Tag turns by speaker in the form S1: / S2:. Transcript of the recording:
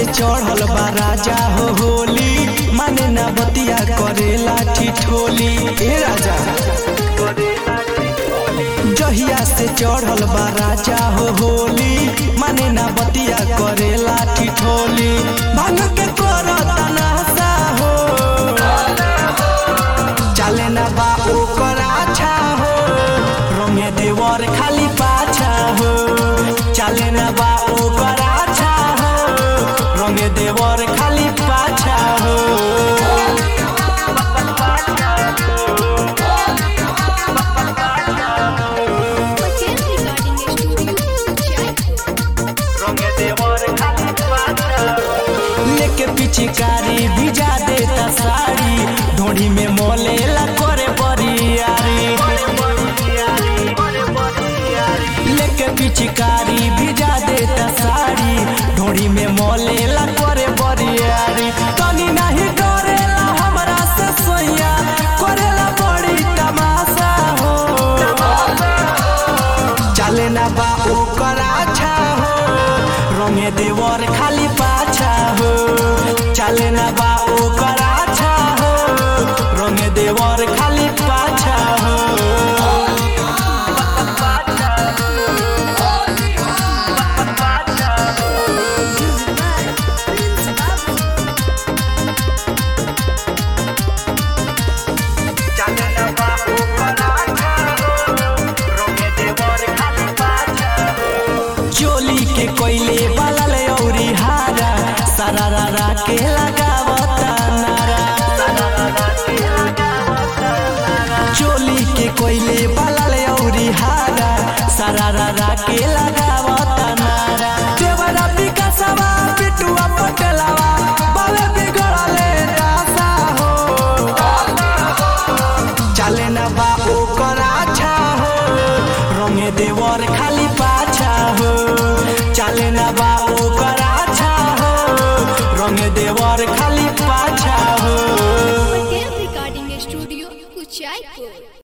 S1: चढ़ल बा राजा हो होली माने ना बतिया करेला ठिठोली ए राजा जहिया से चढ़ल बा राजा हो होली माने ना बतिया करेला ठिठोली भांग के करता नासा हो चले ना बा ओकर आछा हो रंगे देवर खाली पाछा हो चले ना बा ओकर आछा हो रंगे देवर खाली पाछा हो
S2: Pachel Recording Studio, Jaipur.
S1: लेके पिचकारी भिजा देता साड़ी ढोड़ी में मोलेला करे बरियारी लेके पिचकारी भिजा देता साड़ी ढोड़ी में मोलेला करे बरियारी तनी नहीं डरेला हमरा से सोया करेला बड़ी तमाशा हो चले ना बा ओकर आछा हो रंगे देवर खाली पाछा हो चले ना बा ओकर आछा हो रंगे देवर खाली पाछा हो चोली के कोयले बलल औरी हारा सरारा के लगावता नारा चोली के कोयले बलल औरी हारा सरारा के लगावता नारा देवरा विकासवा पिटुआ पटलवा बावे बिगड़ले रासा हो चले ना बा ओकर आछा हो रंगे देवर खाली पाछा हो चले ना बा